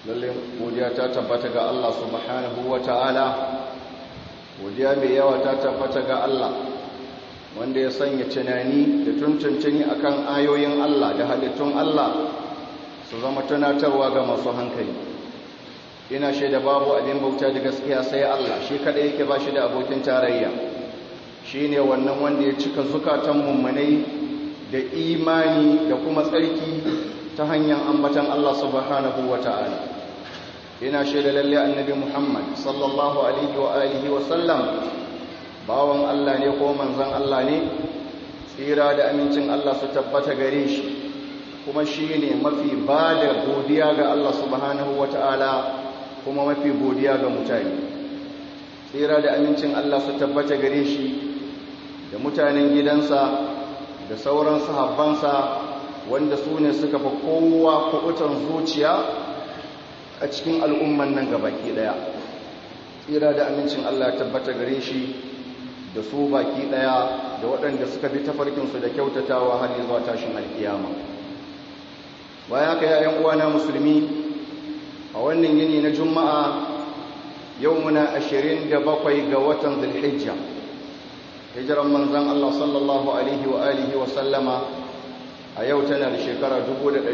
lalle godiya ta tabbata ga Allah subhanahu wa ta'ala godiya mai yawa ta tabbata ga Allah wanda ya sanya tunani da tuntuntuni akan ayoyin Allah da halittun Allah su zama tunatarwa ga masu hankali ina shaida babu abin bauta da gaskiya sai Allah shi kadai yake ba shi da abokin tarayya shine wannan wanda ya cika zukatan mummunai da imani da kuma tsarki ta hanyar ambatan Allah subhanahu wata'ala ina shaida lalle annabi Muhammad sallallahu alaihi wa alihi wa sallam bawan Allah ne ko manzon Allah ne tsira da amincin Allah su tabbata gare shi kuma shine mafi bada godiya ga Allah subhanahu wata'ala kuma mafi godiya ga mutane tsira da amincin Allah su tabbata gare shi da mutanen gidansa da sauran sahabbansa wanda su ne suka fi kowa kuɓutan zuciya a cikin al'umman nan baki ɗaya tsira da amincin Allah ya tabbata gare shi da su baki ɗaya da waɗanda suka bi tafarkinsu da kyautatawa har zuwa tashin alkiyama baya ka yayan uwana musulmi a wannan yini na juma'a yau muna ashirin da bakwai ga watan zulhijja hijiran manzan Allah sallallahu alaihi wa alihi wa sallama a yau tana da shekara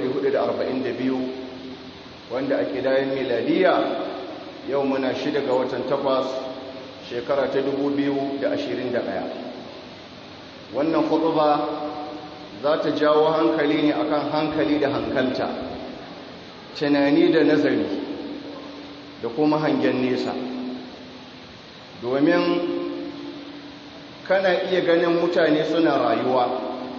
1442 wanda a kidayen miladiya yau muna shida ga watan takwas shekara ta 2021 wannan khutba za ta jawo hankali ne akan hankali da hankalta tunani da nazari da kuma hangen nesa domin kana iya ganin mutane suna rayuwa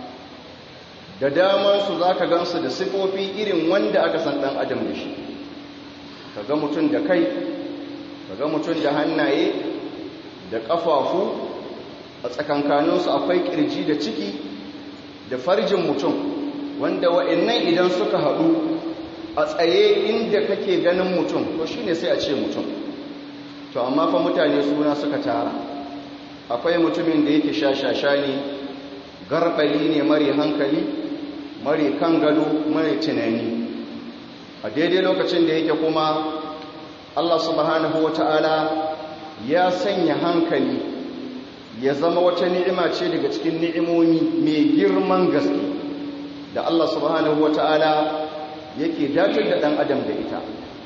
da damansu za ka gansu da sifofi irin wanda aka san ɗan adam da shi ka ga mutum da kai ka ga mutum da hannaye da ƙafafu a tsakankaninsu akwai ƙirji da ciki da farjin mutum wanda wa'annan idan suka haɗu a tsaye inda kake ganin mutum to shi ne sai a ce mutum to amma fa mutane suna suka tara akwai mutumin da yake shashasha ne garbali ne mare hankali mare kan gado mare tunani a daidai lokacin da yake kuma Allah subhanahu wata'ala ya sanya hankali ya zama wata ni'ima ce daga cikin ni'imomi mai girman gaske da Allah subhanahu wata'ala yake datar da ɗan adam da ita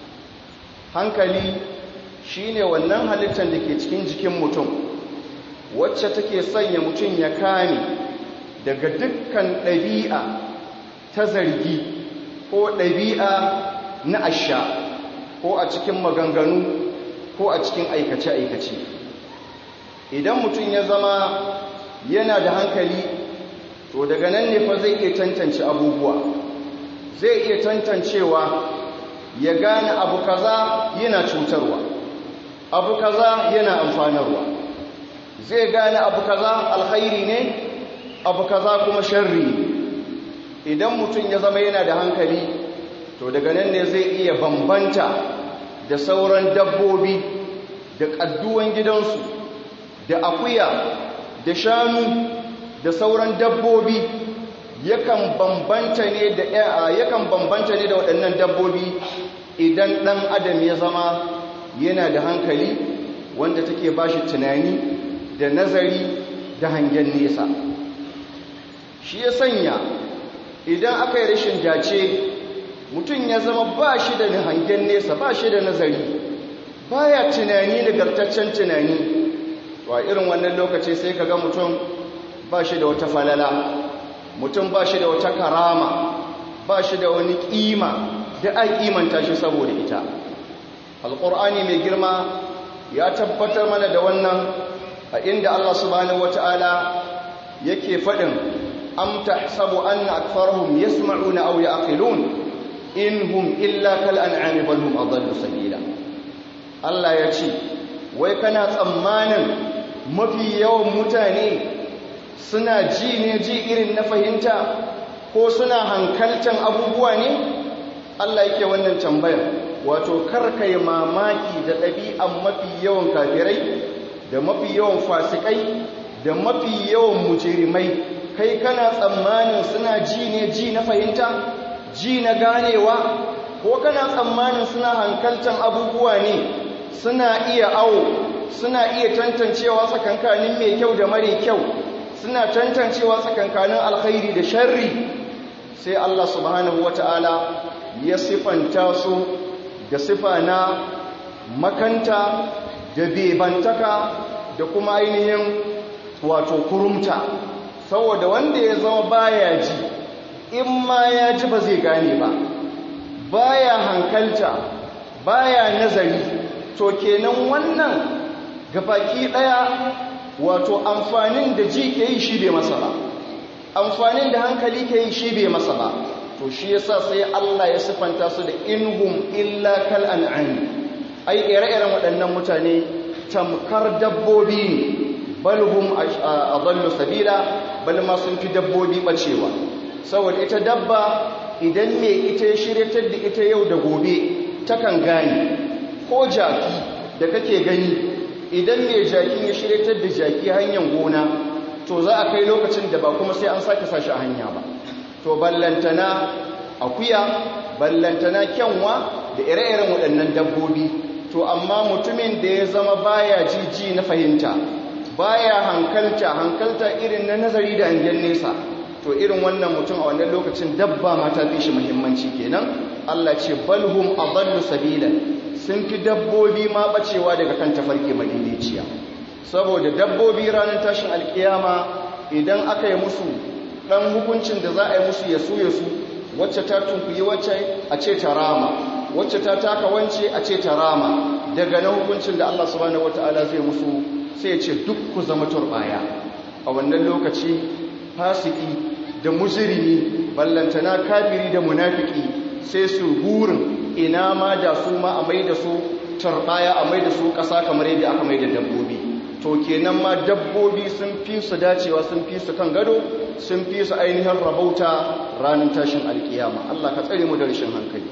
hankali shine wannan halittar da ke cikin jikin mutum wacce take sanya mutum ya kame daga dukkan ɗabi'a ta zargi ko ɗabi'a na asha ko a cikin maganganu ko a cikin aikace-aikace idan mutum ya zama yana da hankali to daga nan ne fa zai iya tantance abubuwa zai iya tantancewa ya gane abu kaza yana cutarwa abu kaza yana amfanarwa zai gane abu kaza alkhairi ne abu kaza kuma sharri idan mutum ya zama yana da hankali to daga nan ne zai iya bambanta da sauran dabbobi da ƙadduwan gidansu da akuya da shanu da sauran dabbobi yakan bambanta ne da yakan bambanta ne da waɗannan dabbobi idan ɗan adam ya zama yana da hankali wanda take bashi tunani da nazari da hangen nesa shi ya sanya idan aka yi rashin dace mutum ya zama ba shi da hangen nesa ba shi da nazari baya tunani nagartaccen tunani to a irin wannan lokaci sai ka ga mutum ba shi da wata falala mutum ba shi da wata karama ba shi da wani ƙima da a ƙimanta shi saboda ita alƙur'ani mai girma ya tabbatar mana da wannan a inda Allah subhanahu wata'ala yake faɗin am tahsabu anna aktharuhum yasma'una aw ya'qilun in hum illa kal an'ami bal hum adallu sabila Allah ya ce wai kana tsammanin mafi yawan mutane suna ji ne ji irin na fahimta ko suna hankaltan abubuwa ne Allah yake wannan tambayar wato karkai mamaki da ɗabi'an mafi yawan kafirai da mafi yawan fasikai da mafi yawan mujirimai kai kana tsammanin suna ji ne ji na fahimta ji na ganewa ko kana tsammanin suna hankaltan abubuwa ne suna iya awo suna iya tantancewa tsakankanin mai kyau da mare kyau suna tantancewa tsakankanin alkhairi da sharri sai Allah subhanahu wata'ala ya sifanta su da sifa na makanta da bebantaka da kuma ainihin wato kurumta saboda wanda ya zama baya ji in ma ya ji ba zai gane ba baya hankalta baya nazari to kenan wannan gabaki daya wato amfanin da ji ke yi shi bai masa ba amfanin da hankali ke yi shi bai masa ba to shi yasa sai Allah ya sifanta su da inhum illa kal an'am ai ire-iren waɗannan mutane tamkar dabbobi ne balhum adallu sabila bal ma sun fi dabbobi bacewa saboda ita dabba idan me ita ya shiryatar da ita yau da gobe takan gane ko jaki da kake gani idan me jaki ya shiryatar da jaki hanyar gona to za a kai lokacin da ba kuma sai an sake sashi a hanya ba to ballantana akuya ballantana kyanwa da ire-iren waɗannan dabbobi to amma mutumin da ya zama baya jiji na fahimta baya hankalta hankalta irin na nazari da hangen nesa to irin wannan mutum a wannan lokacin dabba ma ta fi shi muhimmanci kenan Allah ce balhum adallu sabila sun fi dabbobi ma bacewa daga kan tafarki madidiciya saboda dabbobi ranar tashin alkiyama idan aka yi musu dan hukuncin da za a yi musu yasu yasu wacce ta tunkuyi wacce a ce ta rama wacce ta taka wance a ce ta rama daga na hukuncin da Allah subhanahu wataala zai musu sai ce duk ku zama turbaya a wannan lokaci fasiki da mujrimi ballantana kafiri da munafiki sai su burin ina ma da su ma a mai da su turbaya a mai da su ƙasa kamar yadda aka mai da dabbobi to kenan ma dabbobi sun fi su dacewa sun fi su kan gado sun fi su ainihin rabauta ranar tashin alkiyama Allah ka tsare mu da rashin hankali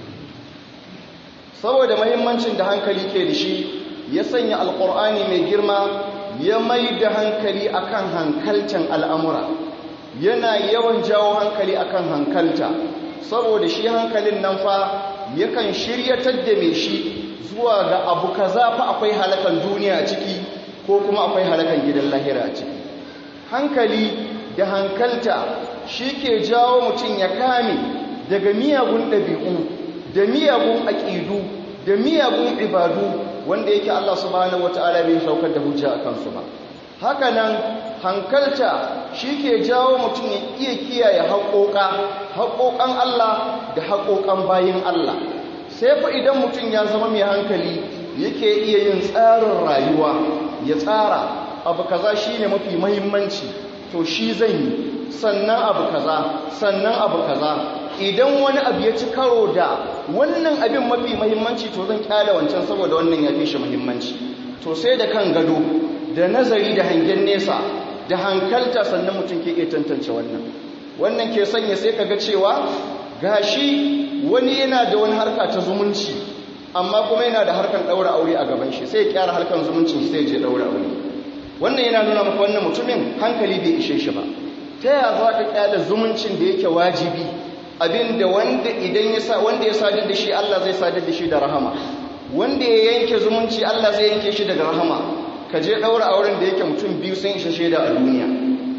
saboda mahimmancin da hankali ke da shi ya sanya alkur'ani mai girma ya mai da hankali akan hankaltan al'amura yana yawan jawo hankali akan hankalta saboda shi hankalin nan fa yakan shiryatar da mai shi zuwa ga abu kaza fa akwai halakan duniya a ciki ko kuma akwai halakan gidan lahira a ciki hankali da hankalta shi ke jawo mutum ya kame daga miyagun ɗabi'u da miyagun aƙidu da miyagun ibadu wanda yake Allah subhanahu wata'ala bai saukar da hujja a kansu ba haka nan hankalta shi ke jawo mutum ya iya kiyaye haƙoƙa haƙoƙan Allah da haƙoƙan bayin Allah sai fa idan mutum ya zama mai hankali yake iya yin tsarin rayuwa ya tsara abu kaza shine mafi mahimmanci to shi zan yi sannan abu kaza sannan abu kaza idan wani abu ya ci karo da wannan abin mafi mahimmanci to zan kyale wancan saboda wannan ya fi shi mahimmanci to sai da kan gado da nazari da hangen nesa da hankalta sannan mutum ke iya tantance wannan wannan ke sanya sai ka ga cewa gashi wani yana da wani harka ta zumunci amma kuma yana da harkan ɗaura aure a gaban shi sai ya kyara harkan zumuncin sai je ɗaura aure wannan yana nuna maka wannan mutumin hankali bai ishe shi ba ta yaya za ka kyale zumuncin da yake wajibi abinda wanda idan ya sa wanda ya sadar da shi Allah zai sadar da shi da rahama wanda ya yanke zumunci Allah zai yanke shi daga rahama ka je daura auren da yake mutum biyu sun ishe shaida a duniya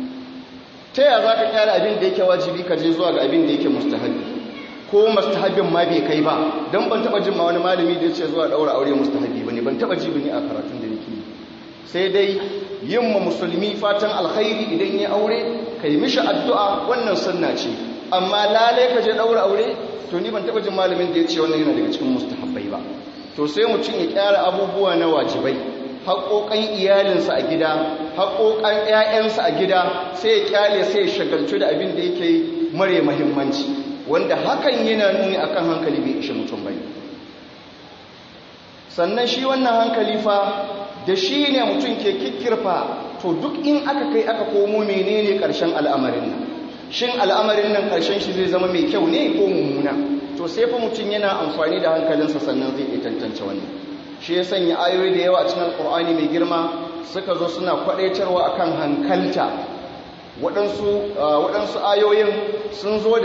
ta yaya za ka kyale abin da yake wajibi ka je zuwa ga abin da yake mustahabi ko mustahabin ma bai kai ba don ban taba jin ma wani malami da ya ce zuwa daura aure mustahabi bane ban taba ji bane a karatun da nake sai dai yin ma musulmi fatan alkhairi idan ya aure kai mishi addu'a wannan sunna ce amma lalai ka je daura aure to ni ban taba jin malamin da ya ce wannan yana daga cikin mustahabbai ba to sai mutum ya kyara abubuwa na wajibai haƙoƙan iyalinsa a gida haƙoƙan ƴaƴansa a gida sai ya kyale sai ya shagaltu da abin da yake mare muhimmanci wanda hakan yana nuni akan hankali bai ishe mutum bai sannan shi wannan hankali fa da shi ne mutum ke kikkirfa to duk in aka kai aka komo menene ƙarshen al'amarin nan shin al'amarin nan ƙarshen shi zai zama mai kyau ne ko mummuna to sai fa mutum yana amfani da hankalinsa sannan zai iya tantance wannan shi ya sanya ayoyi da yawa a cikin alƙur'ani mai girma suka zo suna kwaɗaitarwa akan hankalta waɗansu ayoyin sun zo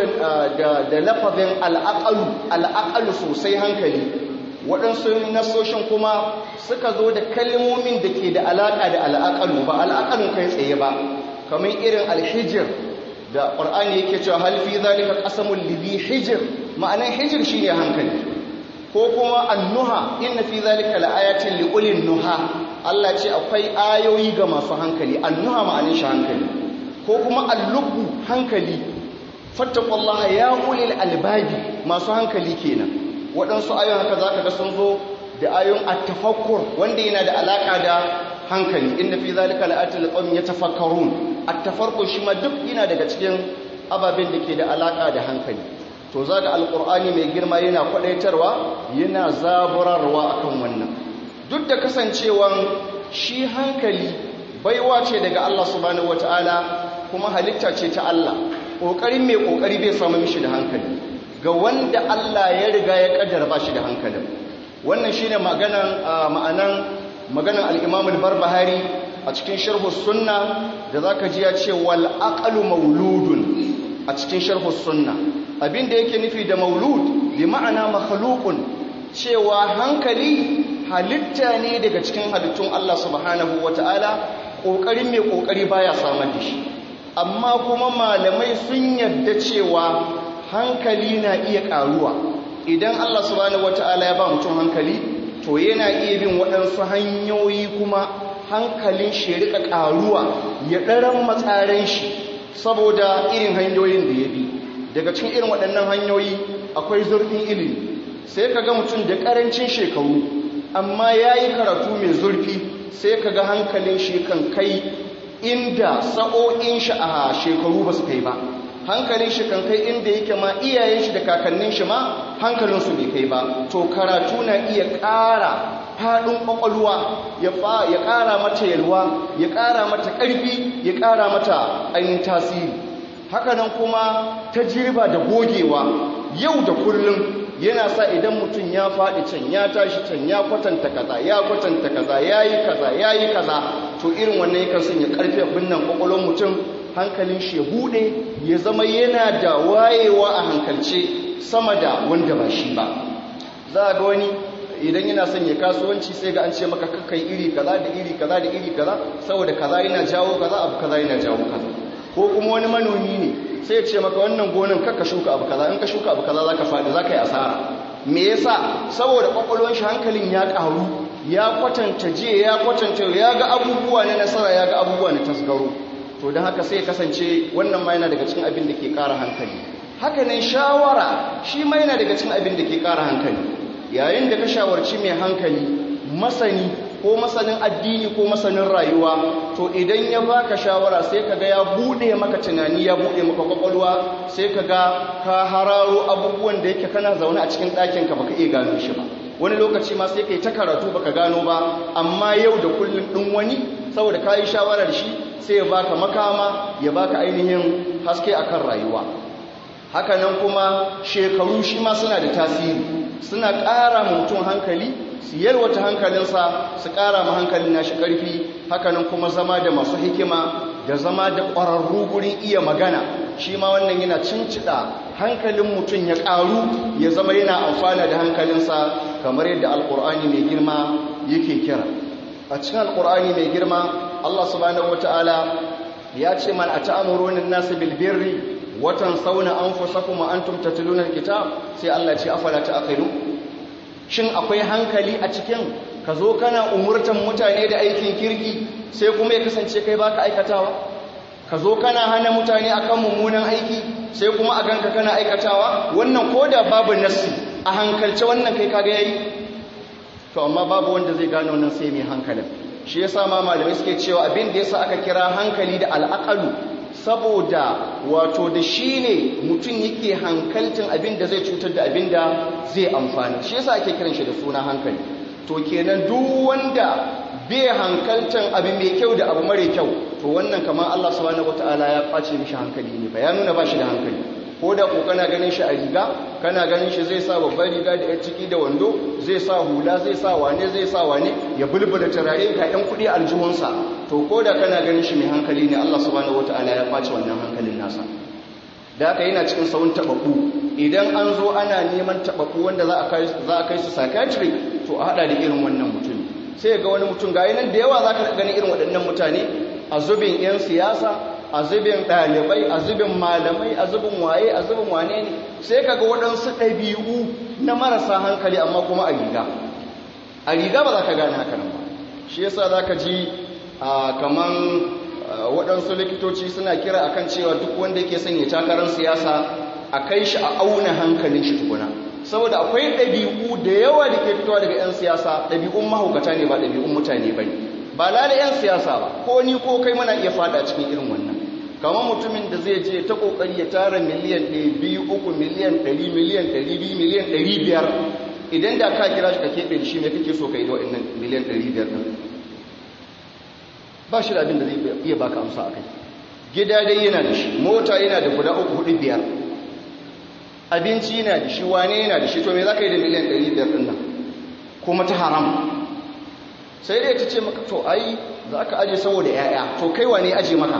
da lafazin al'aƙalu al'aƙalu sosai hankali waɗansu nasoshin kuma suka zo da kalmomin da ke da alaƙa da al'aƙalu ba al'aƙalun kai tsaye ba kamar irin alhijir da ƙwar'ani yake cewa halifi zalika ƙasamun libi hijir ma'anan hijir shi ne hankali ko kuma annuha inna fi zalika la'ayatin liqulin nuha Allah ce akwai ayoyi ga masu hankali annuha ma'anin shi hankali ko kuma allubu hankali fattaqullaha ya ulil albabi masu hankali kenan waɗansu ayoyin haka zaka ga sun zo da ayoyin at-tafakkur wanda yana da alaka da hankali inna fi zalika la'ayatin liqaumin yatafakkarun at-tafakkur shi ma duk yana daga cikin ababen da ke da alaka da hankali to za ga alƙur'ani mai girma yana kwaɗaitarwa yana zaburarwa akan wannan duk da kasancewan shi hankali baiwa ce daga Allah subhanahu wata'ala kuma halitta ce ta Allah ƙoƙarin mai ƙoƙari bai samu mishi da hankali ga wanda Allah ya riga ya ƙaddara ba shi da hankalin wannan shine maganan ma'anan maganan al-Imam al-Barbahari a cikin sharh sunna da zaka ji ya ce wal aqlu mauludun a cikin sharh sunna abin da yake nufi da maulud bi ma'ana makhluqun cewa hankali halitta ne daga cikin halittun Allah subhanahu wata'ala kokarin mai kokari baya samar da shi amma kuma malamai sun yarda cewa hankali na iya karuwa idan Allah subhanahu wata'ala ya ba mutum hankali to yana iya bin waɗansu hanyoyi kuma hankalin shi rika karuwa ya ɗaran matsaren shi saboda irin hanyoyin da ya bi daga cikin irin waɗannan hanyoyi akwai zurfin ilimi sai ka ga mutum da ƙarancin shekaru amma ya yi karatu mai zurfi sai ka ga hankalin shi kan kai inda sa'o'in shi a shekaru ba su kai ba hankalin shi kan kai inda yake ma iyayen shi da kakannin shi ma hankalinsu bai kai ba to karatu na iya ƙara faɗin ƙwaƙwalwa ya ƙara mata yalwa ya ƙara mata ƙarfi ya ƙara mata ainihin tasiri hakanan kuma tajriba da gogewa yau da kullum yana sa idan mutum ya faɗi can ya tashi can ya kwatanta kaza ya kwatanta kaza ya yi kaza ya yi kaza to irin wannan yakan sanya ƙarfi abin nan ƙwaƙwalon mutum hankalin shi ya buɗe ya zama yana da wayewa a hankalce sama da wanda ba shi ba za a ga wani idan yana son ya kasuwanci sai ga an ce maka kakai iri kaza da iri kaza da iri kaza saboda kaza yana jawo kaza abu kaza yana jawo kaza ko kuma wani manomi ne sai ya ce maka wannan gonan kakka shuka abu kaza in ka shuka abu kaza zaka faɗi zaka yi asara me yasa saboda kwakwalwar shi hankalin ya ƙaru ya kwatanta je ya kwatanta ya ga abubuwa na nasara ya ga abubuwa na tasgaro to don haka sai ya kasance wannan ma yana daga cikin abin da ke ƙara hankali haka nan shawara shi ma yana daga cikin abin da ke ƙara hankali yayin da ka shawarci mai hankali masani ko masanin addini ko masanin rayuwa to idan ya baka shawara sai kaga ya bude maka tunani ya bude maka kwakwalwa sai kaga ka hararo abubuwan da yake kana zaune a cikin ɗakin ka baka iya gano shi ba wani lokaci ma sai kai ta karatu baka gano ba amma yau da kullum ɗin wani saboda ka yi shawarar shi sai ya baka makama ya baka ainihin haske akan rayuwa hakanan kuma shekaru shi ma suna da tasiri suna ƙara mutum hankali su yalwata hankalinsa su ƙara ma hankalin nashi ƙarfi hakanan kuma zama da masu hikima da zama da ƙwararru gurin iya magana shi ma wannan yana cincida hankalin mutum ya ƙaru ya zama yana amfana da hankalinsa kamar yadda alƙur'ani mai girma yake kira a cikin alƙur'ani mai girma allah subhanahu wataala ya ce man a ta'amuronin nasu bilbirri watan sauna an fusakum wa antum tatluna alkitab sai Allah ce afala ta'qilu shin akwai hankali a cikin ka zo kana umurtan mutane da aikin kirki sai kuma ya kasance kai baka aikatawa ka zo kana hana mutane akan mummunan aiki sai kuma a ganka kana aikatawa wannan koda babu nassi a hankalce wannan kai kaga yayi to amma babu wanda zai gano nan sai mai hankalin shi yasa ma malamai suke cewa abin da yasa aka kira hankali da al'aqalu saboda wato da shi ne mutum yake hankaltin abin da zai cutar da abin da zai amfani shi yasa ake kiran shi da suna hankali to kenan duk wanda bai hankaltan abu mai kyau da abu mare kyau to wannan kamar Allah subhanahu wataala ya kwace mishi hankali ne ba ya nuna ba shi da hankali ko da ko kana ganin shi a riga kana ganin shi zai sa babbar riga da 'yan ciki da wando zai sa hula zai sa wane zai sa wane ya bulbula turare ga 'yan kudi aljihunsa to ko da kana ganin shi mai hankali ne Allah subhanahu wataala ya kwace wannan hankalin nasa da haka yana cikin sawun tababbu idan an zo ana neman tababbu wanda za a kai za a kai su psychiatric to a hada da irin wannan mutum sai ga wani mutum ga nan da yawa zaka gani irin waɗannan mutane a zubin 'yan siyasa a zubin ɗalibai a zubin malamai a zubin waye a zubin wane ne sai kaga waɗansu ɗabi'u na marasa hankali amma kuma a riga a riga ba za ka gane haka nan ba shi yasa za ka ji kaman waɗansu likitoci suna kira akan cewa duk wanda yake son ya takarar siyasa a kai shi a auna hankalin shi tukuna saboda akwai ɗabi'u da yawa da ke fitowa daga 'yan siyasa ɗabi'un mahaukata ne ba ɗabi'un mutane ba ne ba lalai 'yan siyasa ba ko ni ko kai mana iya fada cikin irin wannan kamar mutumin da zai je ta kokari ya tara miliyan 2 3 miliyan 100 miliyan 200 miliyan 500 idan da ka kira shi ka keɓe shi mai kake so ka yi da waɗannan miliyan 500 ɗin ba shi da abin da zai iya baka amsa a kai gida dai yana da shi mota yana da guda uku hudu biyar abinci yana da shi wane yana da shi to me za ka yi da miliyan 500 ɗin nan kuma ta haram sai dai ta ce maka to ai za ka aje saboda 'ya'ya to kai wane aje maka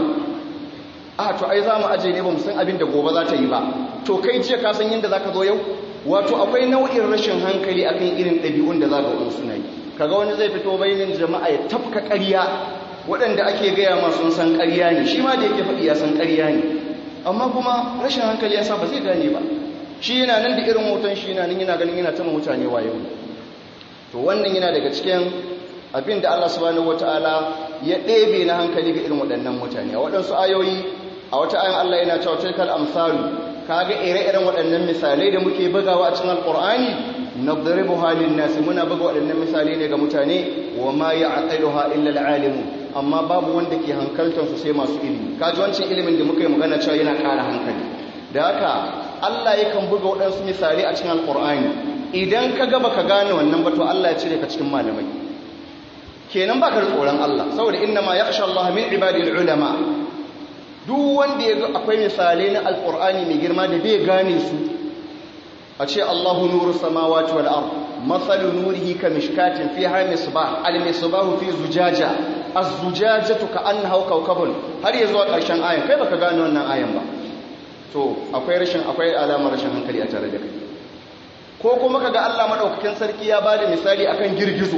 a to ai za mu aje ne ba mu san abin da gobe za ta yi ba to kai jiya ka san yadda za ka zo yau wato akwai nau'in rashin hankali akan irin ɗabi'un da za ga wani suna yi kaga wani zai fito bainin jama'a ya tafka ƙarya waɗanda ake gaya ma sun san ƙarya ne shi ma da yake faɗi ya san ƙarya ne amma kuma rashin hankali ya sa ba zai gane ba shi yana nan da irin hoton shi yana nan yana ganin yana tama mutane wayo to wannan yana daga cikin abin da Allah subhanahu wataala ya ɗebe na hankali ga irin waɗannan mutane a waɗansu ayoyi a wata ayan Allah yana cewa tilkal amsalu kaga ire-iren waɗannan misalai da muke bugawa a cikin alqur'ani nadribu halin nasi muna buga waɗannan misalai ne ga mutane wa ma ya'qiluha illa alalimu amma babu wanda ke hankaltar su sai masu ilimi kaji wancan ilimin da muka yi magana cewa yana ƙara hankali da haka Allah yakan buga waɗansu misalai a cikin alqur'ani idan ka ga baka gane wannan ba to Allah ya cire ka cikin malamai kenan baka da tsoron Allah saboda inna ma yakhsha Allah min ibadil ulama duk wanda ya ga akwai misalai na alqur'ani mai girma da bai gane su a ce Allahu nuru samawati wal ard mathalu nurihi kamishkatin fiha misbah al misbahu fi zujaja az-zujajatu ka'annaha kawkabun har ya zuwa ƙarshen ayan kai baka gane wannan ayan ba to akwai rashin akwai alamar rashin hankali a tare da kai ko kuma kaga Allah madaukakin sarki ya bada misali akan girgizo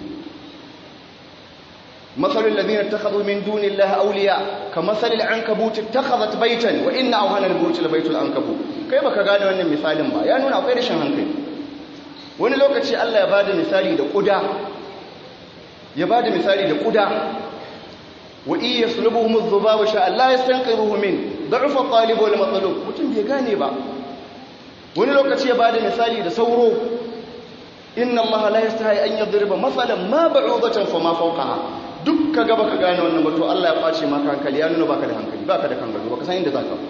مثل الذين اتخذوا من دون الله أولياء كمثل العنكبوت اتخذت بيتا وإن أوهن البيوت لبيت العنكبوت kai baka gane wannan misalin ba ya nuna akwai rashin hankali wani lokaci Allah ya bada misali da kuda ya bada misali da kuda wa iya sulubuhum adh-dhubab sha Allah yastanqiruhu min da'ufa at-talib wal matlub mutum bai gane ba wani lokaci ya bada misali da sauro inna Allah la yastahi an yadriba masalan ma ba'udatan fa ma fawqaha duk ka gaba ka gane wannan batu Allah ya ɓace maka hankali ya nuna baka da hankali baka da kangaro baka san inda za ka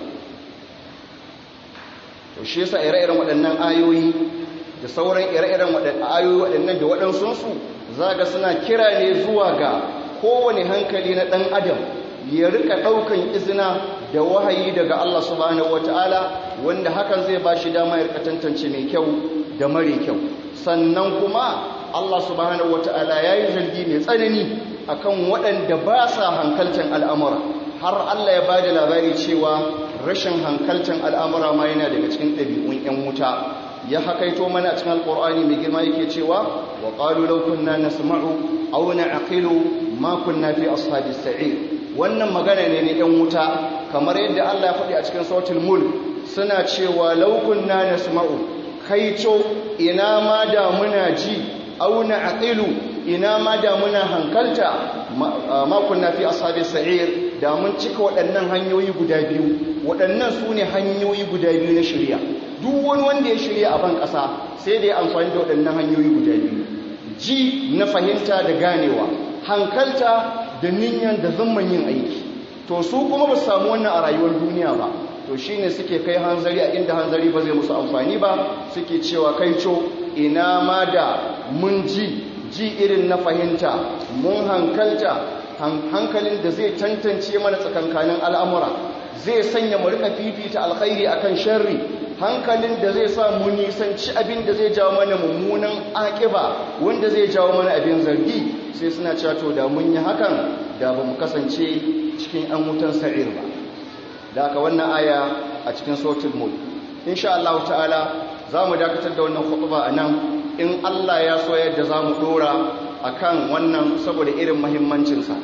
to shi yasa ire-iren waɗannan ayoyi da sauran ire-iren ayoyi waɗannan da waɗansunsu za ga suna kira ne zuwa ga kowane hankali na ɗan adam ya rika ɗaukan izina da wahayi daga Allah subhanahu wata'ala wanda hakan zai ba shi dama ya rika tantance mai kyau da mare kyau sannan kuma Allah subhanahu wata'ala ya yi zargi mai tsanani akan waɗanda ba sa hankalcin al'amura har Allah ya ba da labari cewa rashin hankalcin al'amura ma yana daga cikin ɗabi'un ‘yan wuta ya hakaito mana a cikin alƙur'ani mai girma yake cewa wa ƙalu laukunna na sama'u auna aqilu makon na fi ashabi sa'ir wannan magana ne na ‘yan wuta kamar yadda Allah ya faɗi a cikin sautin mul suna cewa laukunna na sama'u kaico ina ma da muna ji auna aqilu ina ma da muna hankalta makon na fi ashabi sa'ir da mun cika waɗannan hanyoyi guda biyu waɗannan su ne hanyoyi guda biyu na shirya duk wani wanda ya shirya a ban ƙasa sai da ya amfani da waɗannan hanyoyi guda biyu ji na fahimta da ganewa hankalta da niyyar da zamman yin aiki to su kuma ba su samu wannan a rayuwar duniya ba to shine suke kai hanzari a inda hanzari ba zai musu amfani ba suke cewa kai co ina ma da mun ji ji irin na fahimta mun hankalta hankalin da zai tantance mana tsakankanin al'amura zai sanya mu rika fifita alkhairi akan sharri hankalin da zai sa mu nisanci abin da zai jawo mana mummunan akiba wanda zai jawo mana abin zargi sai suna cewa to da mun yi hakan da ba mu kasance cikin an wutan sa'ir ba da aka wannan aya a cikin sautin mulk insha Allah ta'ala za mu dakatar da wannan khutba a nan in Allah ya so yadda za mu dora a kan wannan saboda irin mahimmancinsa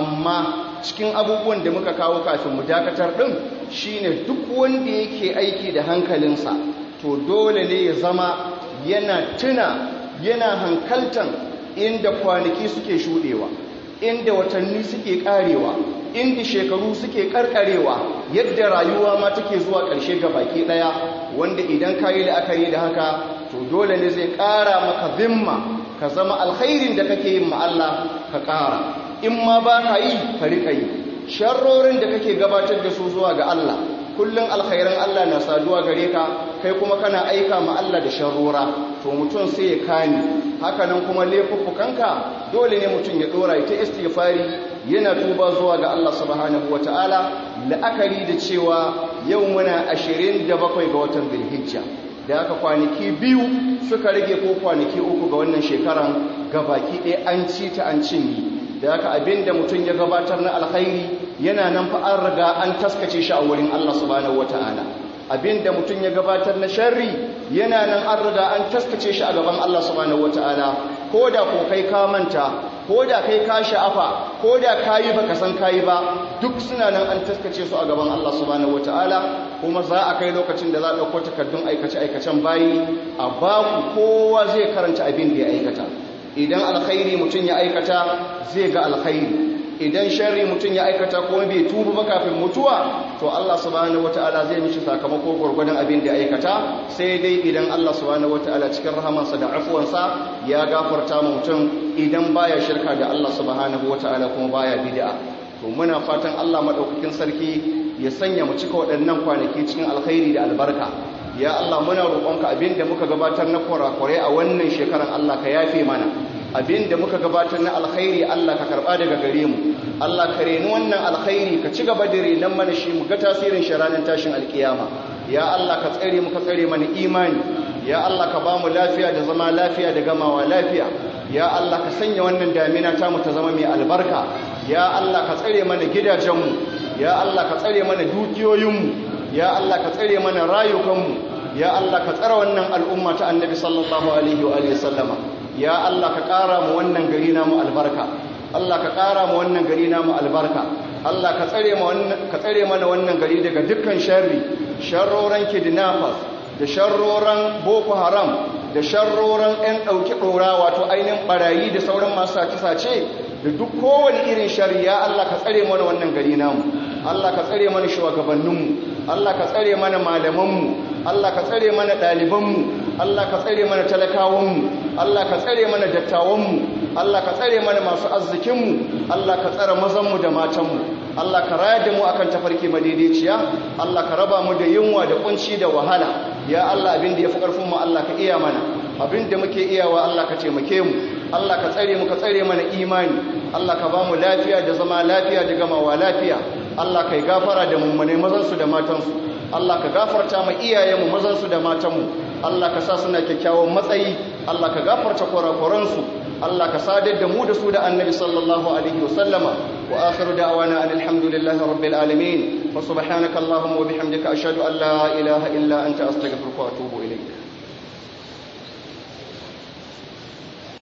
amma cikin abubuwan da muka kawo kafin mu dakatar ɗin shine duk wanda yake aiki da hankalinsa to dole ne ya zama yana tuna yana hankaltan inda kwanaki suke shuɗewa inda watanni suke ƙarewa inda shekaru suke karkarewa yadda rayuwa ma take zuwa ƙarshe ga baki ɗaya wanda idan ka yi la'akari da haka to dole ne zai ƙara maka zimma ka zama alkhairin da kake yin Allah ka ƙara in ma ba ka yi ka riƙa yi sharrorin da kake gabatar da su zuwa ga Allah kullum alkhairan Allah na saduwa gare ka kai kuma kana aika ma Allah da sharrora to mutum sai ya kani hakanan kuma laifuffukanka dole ne mutum ya dora ita istighfari yana tuba zuwa ga Allah subhanahu wataala la'akari da cewa yau muna 27 ga watan Dhulhijja da haka kwanaki biyu suka rage ko kwanaki uku ga wannan shekaran gabaki ɗaya an ci ta an cinye da haka abinda mutum ya gabatar na alkhairi yana nan fa an riga an taskace shi a wurin Allah subhanahu wataala abinda mutum ya gabatar na sharri yana nan an riga an taskace shi a gaban Allah subhanahu wataala ko da ko kai ka manta ko da kai ka sha'afa ko da kayi baka san kayi ba duk suna nan an taskace su a gaban Allah subhanahu wataala kuma za a kai lokacin da za a dauko takardun aikace aikacen bayi a baku kowa zai karanta abin da ya aikata idan alkhairi mutum ya aikata zai ga alkhairi idan sharri mutum ya aikata kuma bai tuba ba kafin mutuwa to Allah subhanahu wataala zai mishi sakamako gurgurdan abin da aikata sai dai idan Allah subhanahu wataala cikin rahamarsa da afuwansa ya gafarta mu mutum idan baya shirka da Allah subhanahu wataala kuma baya bid'a to muna fatan Allah madaukakin sarki ya sanya mu cika waɗannan kwanaki cikin alkhairi da albarka ya Allah muna roƙonka abinda muka gabatar na kurakurai a wannan shekaran Allah ka yafe mana abinda muka gabatar na alkhairi Allah ka karba daga gare mu Allah ka reni wannan alkhairi ka ci gaba da renan mana shi mu ga tasirin shi ranar tashin alkiyama ya Allah ka tsare mu ka tsare mana imani ya Allah ka ba mu lafiya da zama lafiya da gamawa lafiya ya Allah ka sanya wannan damina ta mu ta zama mai albarka ya Allah ka tsare mana gidajenmu ya Allah ka tsare mana dukiyoyinmu ya Allah ka tsare mana rayukanmu ya Allah ka tsara wannan al'umma ta annabi sallallahu alaihi wa alihi sallama ya Allah ka ƙara mu wannan gari namu albarka Allah ka ƙara mu wannan gari namu albarka Allah ka tsare mu wannan ka tsare mana wannan gari daga dukkan sharri sharroran kidnappers da sharroran boko haram da sharroran ɗan ɗauki ɗora wato ainihin ɓarayi da sauran masu sace-sace da duk kowane irin shari ya Allah ka tsare mana wannan gari namu Allah ka tsare mana shugabanninmu Allah ka tsare mana malamanmu Allah ka tsare mana ɗalibanmu Allah ka tsare mana talakawanmu Allah ka tsare mana dattawanmu Allah ka tsare mana masu arzikinmu Allah ka tsare mazanmu da matanmu Allah ka rayar da mu akan tafarki madaidaiciya Allah ka raba mu da yunwa da kunci da wahala ya Allah abin da yafi karfin mu Allah ka iya mana abin da muke iyawa Allah ka taimake mu Allah ka tsare mu ka tsare mana imani Allah ka ba mu lafiya da zama lafiya da gamawa lafiya Allah kai gafara da mummune mazansu da matansu Allah ka gafarta ma iyayenmu mazansu da matanmu Allah ka sa suna kyakkyawan matsayi Allah ka gafarta kurakuransu Allah ka sadar da mu da su da annabi sallallahu alaihi wasallama wa akhiru da'wana alhamdulillahi rabbil alamin wa subhanaka allahumma wa bihamdika ashhadu an la ilaha illa anta astaghfiruka wa atubu